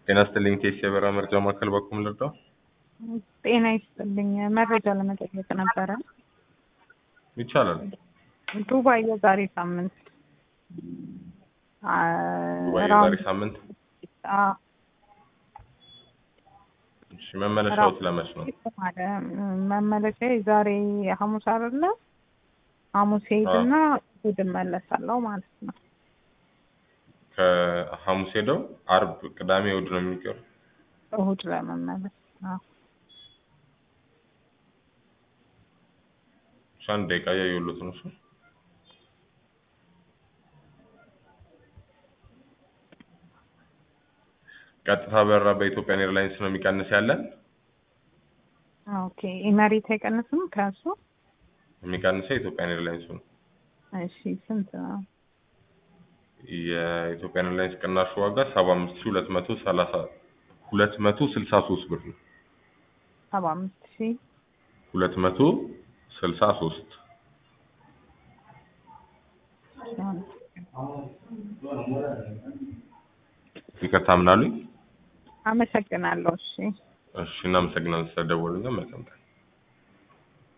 ጤና ይስጥልኝ ቴስ የበራ መርጃ ማዕከል በኩል ልርዳው? ጤና ይስጥልኝ። መረጃ ለመጠየቅ ነበረ። ይቻላል። ዱባይ የዛሬ ሳምንት ወይ የዛሬ ሳምንት እሺ፣ መመለሻው ስለመች ነው? መመለሻ ዛሬ ሐሙስ አይደለ? ሐሙስ ሄድና እሑድ እመለሳለሁ ማለት ነው። ከሐሙስ ሄደው አርብ፣ ቅዳሜ፣ እሑድ ነው የሚቀሩ። እሑድ ለመመለስ አዎ። እሺ፣ አንድ ደቂቃ እያየሁሎት ነው። እሱ ቀጥታ በረራ በኢትዮጵያን ኤርላይንስ ነው የሚቀንስ ያለን። ኦኬ ኢመሬት አይቀንስም ከእሱ? የሚቀንሰው የኢትዮጵያን ኤርላይንስ ነው። እሺ ስንት ነው? የኢትዮጵያን ኤርላይንስ ቅናሹ ዋጋ ሰባ አምስት ሺህ ሁለት መቶ ሰላሳ ሁለት መቶ ስልሳ ሶስት ብር ነው። ሰባ አምስት ሺህ ሁለት መቶ ስልሳ ሶስት ይቅርታ ምን አሉኝ? አመሰግናለሁ። እሺ እሺ እናመሰግናለን ስለደወሉልን። መልካም ቀን